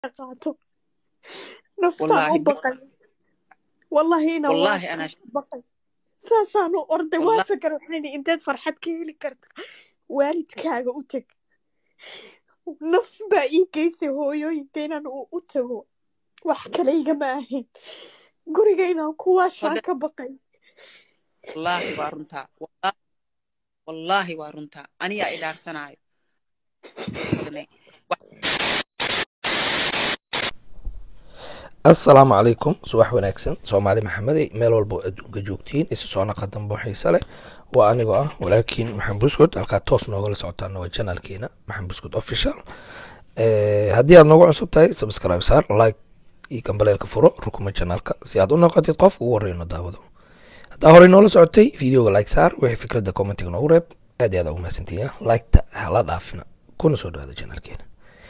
qaato naftaan wallaahi u baqay wallahi ina wallaahi waa anaa baqay saasaan u orday waa wallaahi fakar waxayna inteed farxad ka heli karta waalidkaaga u teg naf baa ii geysay hooyooyinka inaan u u tago wax kale igama ahayn guriga inaan kuwaashaan hode ka baqay wallaahi waa runtaa wallaahi wallaahi waa runtaa aniyaa idhaarsanaayo assalaamu calaykum subax wanaagsan soomaali maxamedey meel walba oo adduunka joogtiin isu soo naqa dambo xiise leh waa anigoo ah walaalkiin maxamed buskud halkaa toos noogala socotaana waa janaalkeena maxamed buskud official haddii aad noogu cusub tahay subscribe saar like iyo gambaleelka furo rukuma janaalka si aad u noqotid qof ugu horeyno daawado haddaa horey noola socotay videoga like saar wixii fikradda commentiga noogu reeb aad iyo aad ugu mahadsantihiin liketa hala dhaafina kuna soo dhawaada janaalkeena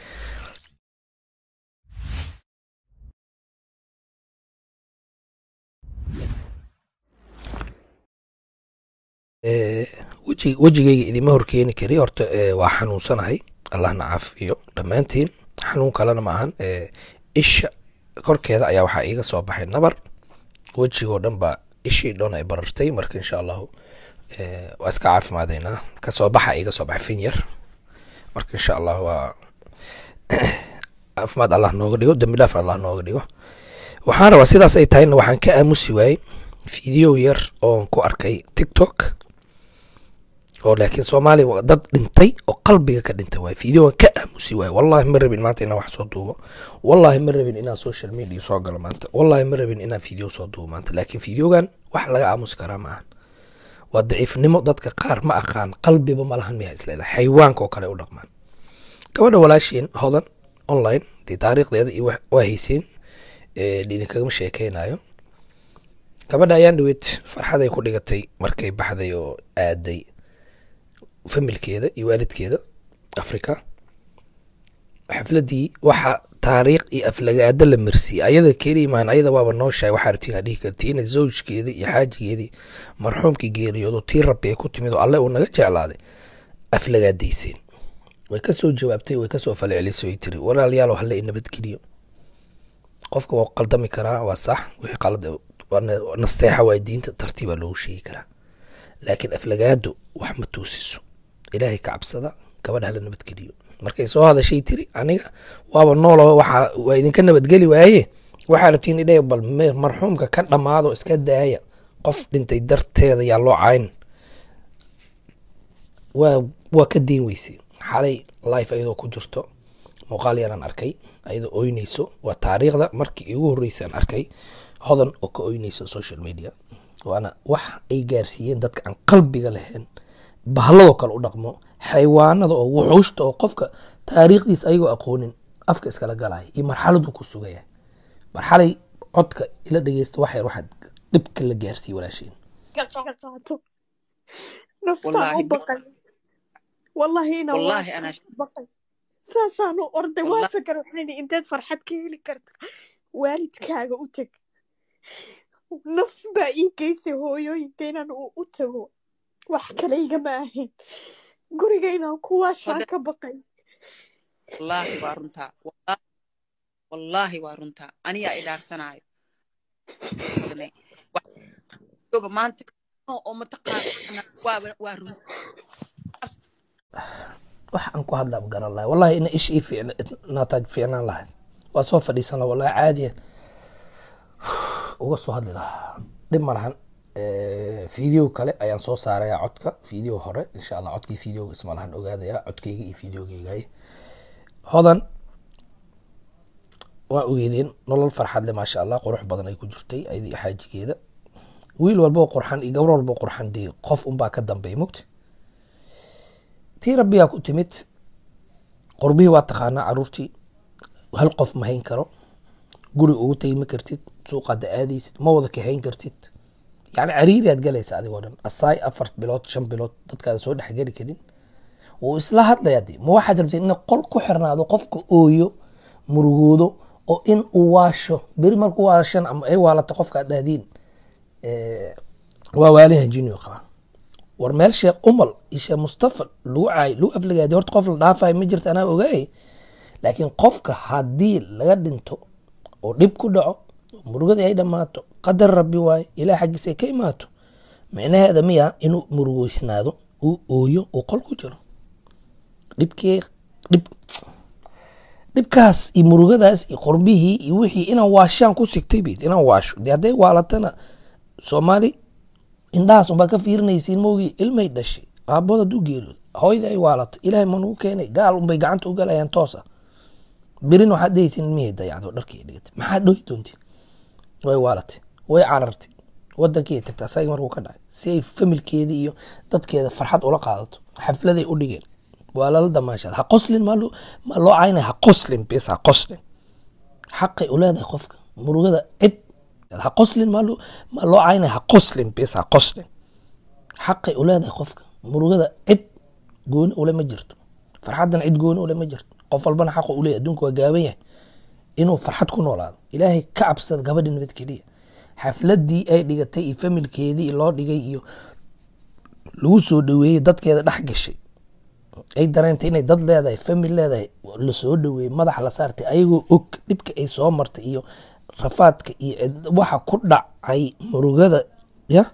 weji wejigayga idima horkeeni kari horta ee, waa xanuunsanahay allahna caafiyo dhammaantiin xanuun kalena ma ahan ee, isha korkeeda ayaa waxaa iiga soo baxay nabar wejigoo dhan baa ishii dhan ay barartay marka insha allahu ee, waa iska caafimaadaynaa kasoo baxa iiga soo baxay fin yar marka insha allah waa caafimaad allah nooga dhigo dembi dhaaf allah nooga dhigo waxaan rabaa sidaas ay tahayna waxaan ka aamusi waayey video yar oon ku arkay tiktok oo laakiin soomaaliya waa dad dhintay oo qalbiga ka dhintay waay videogan ka aamusi waay wallahi ma rabin maanta inaan wax soo duubo wallahi ma rabin inaan social media soo galo maanta wallahi ma rabin inaan video soo duubo maanta laakiin videogan wax laga aamusi karaa ma ahan waa daciifnimo dadka qaar ma aqaan qalbiba ma lahan miyaa isleedahay xayawaanka oo kale u dhaqmaan gabadha walaashiin hodan online dee taariikhdeeda iyo wax- waa hayseen ee, idinkagama sheekeynayo gabadha ayaan dhaweyd farxaday ku dhigatay markay baxday oo aaday familkeeda iyo waalidkeeda africa xafladii waxa taariikh iyo aflagaado la marsiiyey ayada keliya maan ayada waaba nooshahay waxaa rabtiin aa dhihi kartiin zawjkeedii iyo xaajigeedii marxuumkii geeriyoodo tii rabbi ay ku timid oo alle uu naga jeclaaday aflagaadayseen way kasoo jawaabtay way kasoo falcelisay way tiri walaalayaal halle i nabadgeliyo qofka waa qaldami karaa waa sax wixii qalad waa na- nasteexa waa diinta tartiibaa loogu sheegi karaa laakiin aflagaado wax ma toosiso ilaahay ka cabsada gabadha hala nabadgeliyo markay soo hadashay tiri aniga waaba noolo waxa waa idinka nabadgeli waaye waxaa rabtiin idhe bal me- marxuumka ka dhammaado iska daaya qof dhintay darteeda yaa loo cayn waa waa ka deyn weysay xalay life ayadoo ku jirto muuqaal yaraan arkay ayadoo oynayso waa taariikhda markii iigu horreysay aan arkay hodan oo ka oynayso social media waana wax ay gaarsiiyeen dadka aan qalbiga lahayn bahladoo kale u dhaqmo xayawaanada oo wuxuushta oo qofka taariikhdiisa ayagoo aqoonin afka iskala galaya iyo marxaladuu ku sugaya marxalay codka ila dhegeysta wax yar waxaad dhibka la gaarsiiye walaasheen ka qaato naftaan wallaahi u baqay wallahi ina waa wallaahi anaa baqay saasaan u orday waa wallaahi fakar waxayna inteed farxad ka heli karta waalidkaaga u teg naf baa ii geysay hooyooyinka inaan u u tago wax kale igama ahayn guriga inaan kuwaashaan hode ka baqay wallaahi waa runtaa wallaahi wallaahi waa runtaa aniyaa idhaarsanaayo Wax- maanta oo mataqaana waa waa run wax aan ku hadlaa garan lahay wallahi ina ish ii fiicna naataaj fiicnaan lahay waa soo fadhiisan laha wallahi caadiya uga soo hadli lahaa dhib ma lahan video kale ayaan soo saaraya codka video hore insha allah codkii videoga isma lahan ogaadaya codkeyga iyo videogeyga hodan waa ogeedeen nolol farxad le maasha allah qurux badan ay ku jirtay ayada iyo xaajigeeda wiil walboo qurxan iyo gabar walboo qurxan dee qof unbaa ka dambeey mogta tii rabbigaa ku timid qurbihii waa taqaanaa caruurtii hal qof ma hayn karo guri ugu tegi ma kartid suuqaada aadaysid ma wada kahayn kartid yani cariiriyaad galaysa adigoo dhan asaay afar bilood shan bilood dadkaada soo dhexgeli karin wuu isla hadlayaa de ma waxaad rabteen in qol ku xirnaado qofka ooyo murugoodo oo in uu waasho beri markuu waashan ama ay waalato qofka aad dhahdiin eh, waa waalihan jiniyo qabaa war meel sheekh umal iyo sheekh mustafa lagu caay lagu aflagaadi horta qof la dhaafayo ma jirta anaa ogaay laakiin qofka haddii laga dhinto oo dhib ku dhaco oo murugadii ay dhammaato qadar rabbi waaye ilaah xaggiisa ay ka imaato micnaheeda miya inuu murugeysnaado uu ooyo uu qol ku jiro dhibkii dhib dhibkaas iyo murugadaas iyo qorbihii iyo wixii inaan waashaan ku sigtay bid inaan waasho dee hadday waalatana soomaali indhahaas unbaa ka fiirinaysiin moogii ilmay dhashay aabood hadduu geeriyooda hooyada ay waalato ilaahay ma nagu keenay gaal unbay gacanta u galayaan toosa berin waxaad dhehaysiin ilmihii dayacdo dharkii dhigatay maxaad dhohi doontiin way waalatay way carartay wadankii ay tagtay asaga markuu ka dhacay si ay familkeedii iyo dadkeeda farxad ula qaadato xafladay u dhigeen waa lala damaashaad ha qoslin maa loo maa loo caynaya ha qoslin bis ha qoslin xaqay u leedahay qofka murugada cid ha qoslin maa loo maa loo caynaya ha qoslin bis ha qoslin xaqay u leedahay qofka murugada cid gooni ule ma jirto farxaddan cid gooni ule ma jirto qof walbana xaqa u leeyahy adduunka waa gaaban yahay inuu farxad ku noolaado ilaahay ka cabsada gabadhi nabad keliya xafladii ay dhigatay iyo familkeedii loo dhigay iyo lagu soo dhaweeyey dadkeeda dhex gashay ay dareentay inay dad leedahay famil leedahay lasoo dhaweeyey madaxa la saartay ayagoo og dhibka ay soo martay iyo rafaadka iyo cid- waxa ku dhacay murugada ya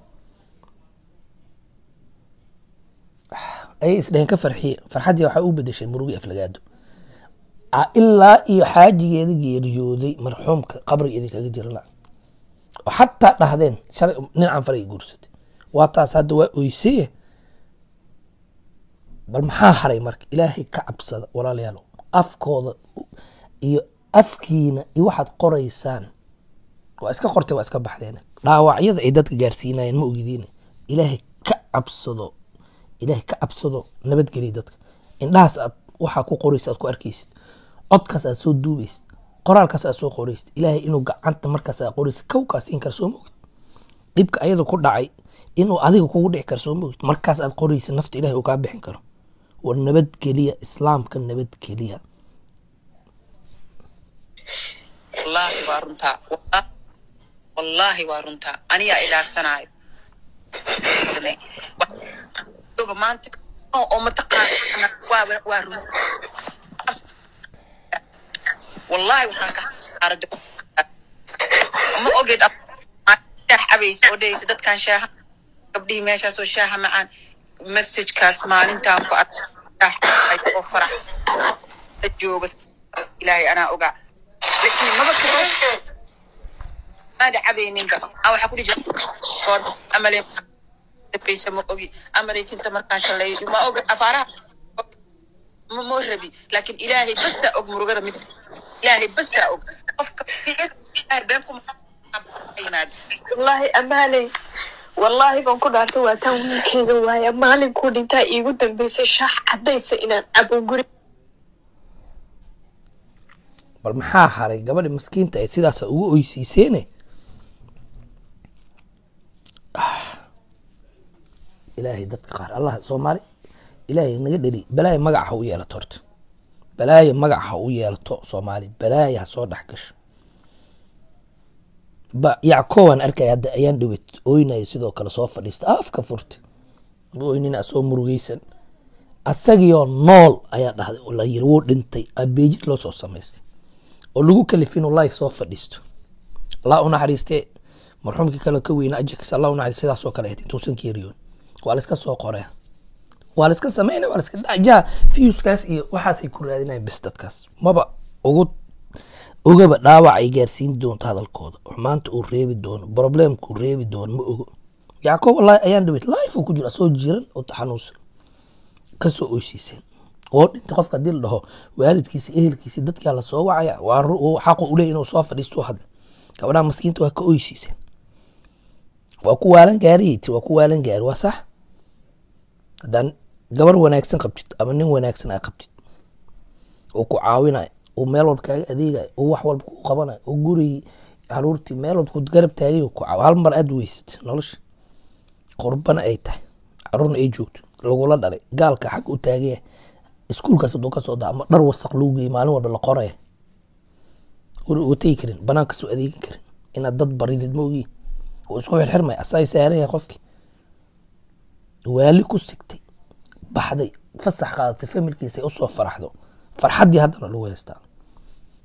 ayay isdheheen ka farxiye farxaddii waxaa u bedeshay murugi aflagaado Ah, ilaa iyo xaajigeeda geeriyooday marxuumka qabrigeedii kaga jira la oo xataa dhahdeen shalay nin canfaray guursatay waa taas hadda waa oyseye bal maxaa haray marka ilaahay ka cabsada walaalayaalo afkooda iyo afkiina iyo waxaad qoraysaan waa iska qortay waa iska baxdeen dhaawacyada ay dadka gaarsiinayeen ma ogidiin ilaahay ka cabsado ilaahay ka cabsado nabadgeliya dadka indhahaas aad waxaa ku qoraysa aad ku arkaysid codkaas aad soo duubaysid qoraalkaas aad soo qoraysid ilaahay inuu gacanta markaas aad qoraysid kawkaa siin kara soo mogid dhibka ayada ku dhacay inuu adiga kugu dhici karo soo mogid markaas aad qoraysid nafta ilahay uu kaa bixin karo war nabadgeliya islaamka nabadgeliya wallaahi waa runtaa Wallaahi- wallaahi waa runtaa anigaa idhaarsanaayo Wa- maanta oo oo mataqaana waa waa run wallaahi waxaan ka arag ma ogid shaax cabaysa oo dhehaysa dadkan shaaha gabdhihii meeshaasoo shaaha macaan messagekaas maalintaan ku arkay shaax cabay oo faraxsan la jooga ilaahay anaa ogaa laakiin maba karo maada cabayninba aan waxaa ku dhihi jira goor amale dabeysa ma ogi amale tinta markaan shalay ma ogi afaaraha ma moo rabi laakiin ilaahay basaa og murugada mid ilaahay basaa og qofka ilaahay been kuma yimaado wallaahi amaaley wallaahi baan ku dhaartay waa taan wiilkeyga waaya maalinkuu dhintaa iigu dambeysay shaax caddaysa inaan cabo guri bal maxaa haray gabadhi maskiinta ay sidaas ugu oysiiseene Ah. ilaahay dadka qaar allah soomaali ilaahay naga dheli balaayo magac ha u yeelato horta balaayo magac ha u yeelato soomaali balaayo ha soo dhex gasho ba yackoobaan arkaya hadda ayaan dhawet ooynaya sidoo kale soo fadhiista afka furta ma oynina soo murugeysan asagioo nool ayaa dhahday oo la yiri wuu dhintay abeejid loo soo samaystay oo lagu kalifin inuu life soo fadhiisto allah u naxariistee marxuumkii kale ka weyna ajax allah u naxariist sidaasoo kale ahayd intuusan keeriyoon waa la iska soo qorea waa la iska sameynaya waa la iska dhacjaa fiuskaas iyo waxaasay ku raadinayan bis dadkaas maba ugu ogaba dhaawac ay gaarsiin doonto hadalkooda xumaanta uu reebi doono problemkuu reebi doono ma ogo yacqoob wallahi ayaan dhaweyt life uu ku jiro asoo jiran oo taxanuunsan kasoo oysiiseen oo dhintay qofka hadii la dhaho waalidkiisi ehelkiisi dadkaa lasoo wacaya waa ru- uu xaqu u leeyahy inuu soo fadhiisto u hadla gabadhaha maskiinta waa ka oysiiseen waa ku waalan gaariyati waa ku waalan gaari waa sax haddaan gabar wanaagsan qabtid ama nin wanaagsan aa qabtid oo ku caawinayo oo meel walba kaaga adeegayo oo wax walba kuu qabanayo oo gurigii caruurtii meel walba ku garab taagay oo ku caaw hal mar aad weysat nolosha qurbana ay tahay caruurna ay joogto lagula dhalay gaalka xag u taagaya iskuulkaas haduu ka soo daa ama dhar wasaq lagu geeyay maalin walba la qoraya guri uga tegi karin banaanka soo adeegin karin inaad dad baridid ma ogi oo isku xirxirmay asaa saaran yahay qofkii waali ku sigtay baxday fasax qaadatay familkiisa ay usoo faraxdo farxaddii haddana lagu haystaa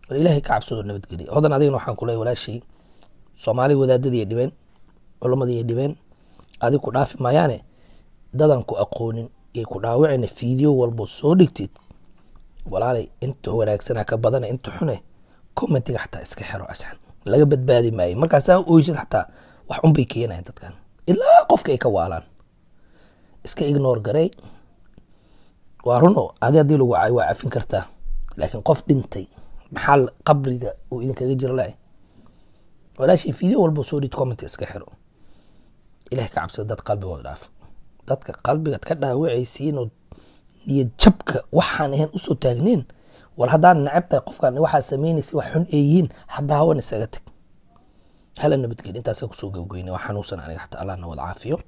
war ilaahay ka cabsado nabadgeliya hodan adigana waxaan ku leeyahay walaashay soomaali wadaadadii dhibeen culamadii dhibeen adig ku dhaafi maayaane dadan ku aqoonin iyo ku dhaawicina fiideo walbo soo dhigtid walaalay inta wanaagsanaa ka badana inta xune commentiga xataa iska xero asxan laga badbaadi maayo markaasaa oysid xataa wax unbay keenayan dadkan ilaa qofka ay ka waalaan iska ignore garey waa runo adi haddii lagu caayo waa cafin kartaa laakiin qof dhintay maxaa qabriga uu idinkaga jira lahay walaashii video walba soo dhid comment iska xiro ilahay ka cabsada dad qalbigooda dhaafo dadka qalbigaad ka dhaawacaysiinoo niyad jabka waxaan ahayn usoo taagneen war haddaan necab tahay qofkaan waxaa samaynaysa wax xun ay yihiin haddaawan isaga tag hala nabadgeli intaasa kusoo gabgoyna waa xanuunsan aniga xataa allah na wada caafiyo